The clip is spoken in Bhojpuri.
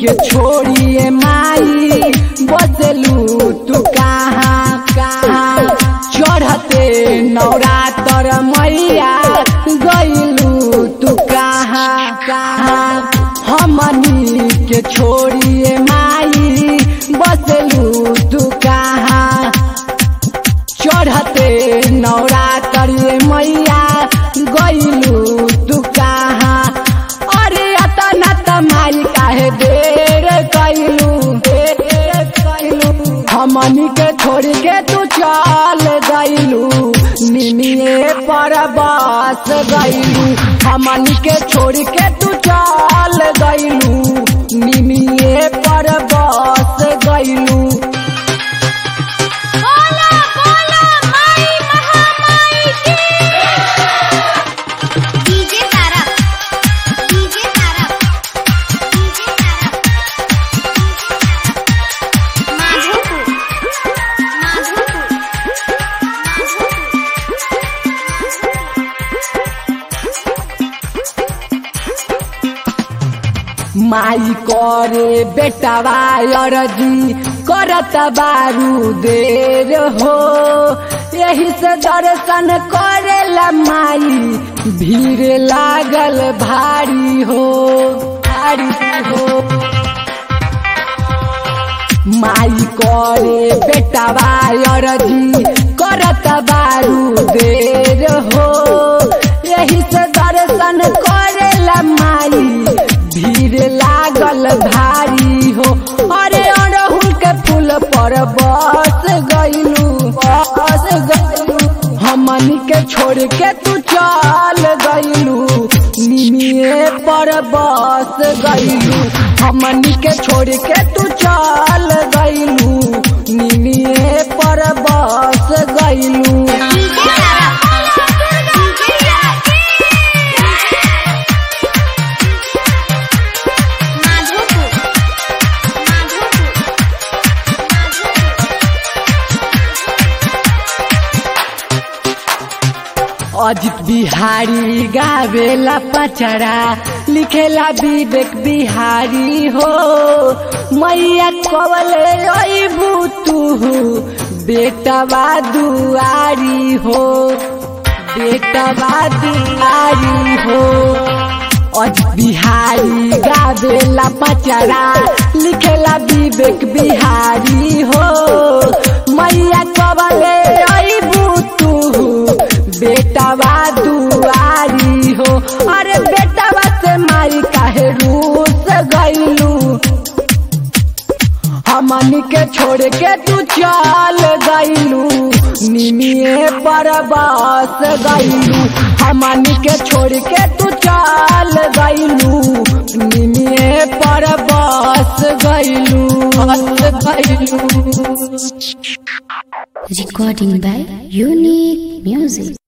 के छोड़िए माई बदलू तू कहाँ कहाँ चढ़ते नवरात्र मैया गईलू तू कहाँ कहाँ हमनी के छोड़िए माई बदलू तू कहाँ चढ़ते नवरात्र मैया गईलू तू कहाँ अरे अतना तमाई काहे देर कैलू देर कैलू हमनी के छोड़ के तू चल गईलू निमिए पर बस गईलू हमनी के छोड़ के तू चल गईलू निमिए पर बस गईलू बोला बोला माई महामाई की DJ Tara DJ Tara DJ Tara Madhopur Madhopur माई करे बेटवा अरजी करत बारू देर हो यही से दर्शन करेला माई भीड़ लागल भारी हो भारी हो माई करे बेटवा अरजी करत बारू देर हो यही से दर्शन करेला माई भीड़ लागल भारी हो अरे अड़हुल के फूल पर बस गईलू बस गईलू हमनी के छोड़ के तू चल गईलू निमिए पर बस गईलू हमनी के छोड़ के तू चल गईलू निमिए पर बस गईलू डीजे तारा डीजे तारा माधोपुर माधोपुर अजित बिहारी गावेला पचड़ा लिखेला विवेक बिहारी हो मैया कवले अबू तू बेटवा दुआरी हो बेटवा दुआरी हो अजित बिहारी गावेला पचड़ा लिखेला विवेक बिहारी हो मैया कवले अबू तू बेटवा दुआरी हो अरे बेटवा से मारी काहे रूस गईलू हमनी के छोड़ के तू चल गईलू निमिए पर बस गईलू हमनी के छोड़ के तू चल गईलू निमिए पर बस गईलू बस गईलू Recording by Unique Music.